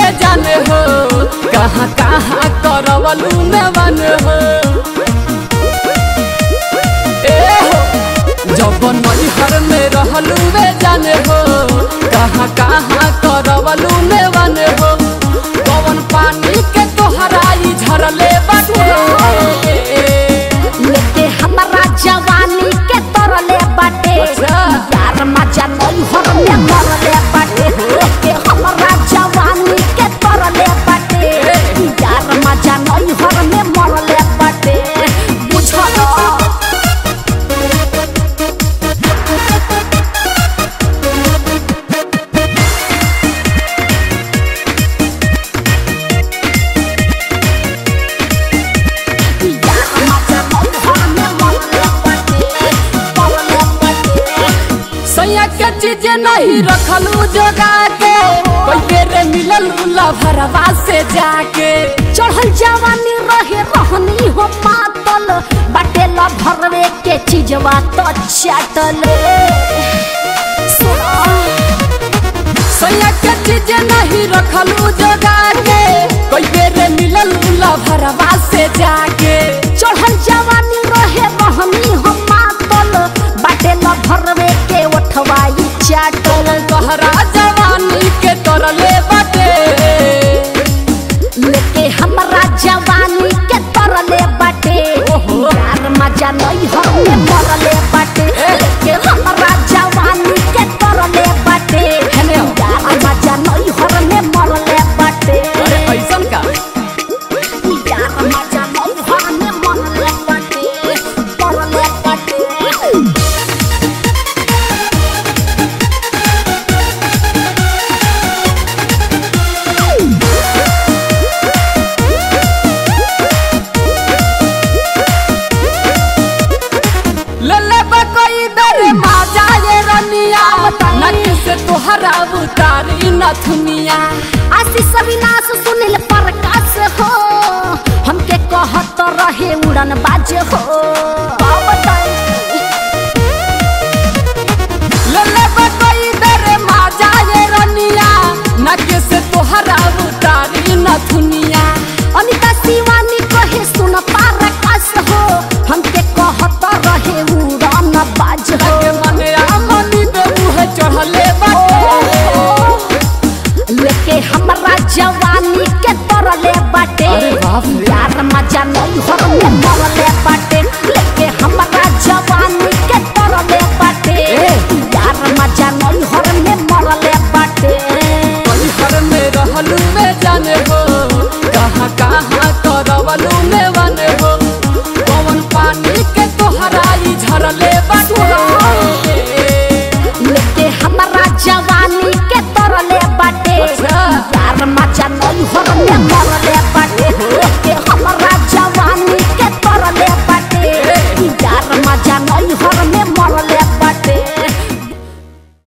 जाने हो कहाँ कहाँ करवलू नेवन हो ए हो जब नैहर में रहलू वे जाने हो कहाँ कहाँ करवलू नेवन हो कवन पानी के तोहराई झरले बाटे लेके हमारा जवानी के तरले बाटे अच्छा। यार मजा नहीं हर में मरले बाटे लेके हमारा जवानी के तरले बाटे यार मजा नहीं हर में मरले बाटे बुझलो यार मजा नहीं हर में मरले बाटे मरले बाटे सैया के चीज नहीं रखलू जोगा के कोई बेरे मिलल उला भरवा से जाके चढ़ल जवानी रहे रहनी हो मातल बाटे ल भरवे के चीजवा तो चाटल सुनो सैया के चीज नहीं रखलू जोगा के कोई बेरे मिलल उला भरवा से जाके चढ़ल जवानी रहे रहनी हो मातल बाटे ल भरवे के ओठवाई चाटल तोहरा जवानी के तरले बाटे लेके हमरा जवानी के तरले बाटे ओहो। यार मजा नहीं हमें मरले बाटे लेके हमरा जवानी के तरले बाटे हेने हो। यार मजा नहीं हमें मरले बाटे अरे ऐसन का यार मजा नहीं हमें मरले बाटे मरले बाटे ले ले कोई दर माजा ये रनिया नक से तोहरा उतारी नथुनिया आशीष अविनाश सुनील प्रकाश हो हमके कहत रहे उड़न बाज हो का बताई? ले ले कोई दर माजा ये रनिया नक से तोहरा उतारी नथुनिया अनिता शिवानी कहे सुन प्रकाश हो हमके कहत रहे उड़न बाज हो लगे मने आमनी पे मुहे चढ़ले बाटे लेके हमरा जवानी के तरले बाटे अरे बाप रे। यार मजा नहीं हर में मरले बाटे लेके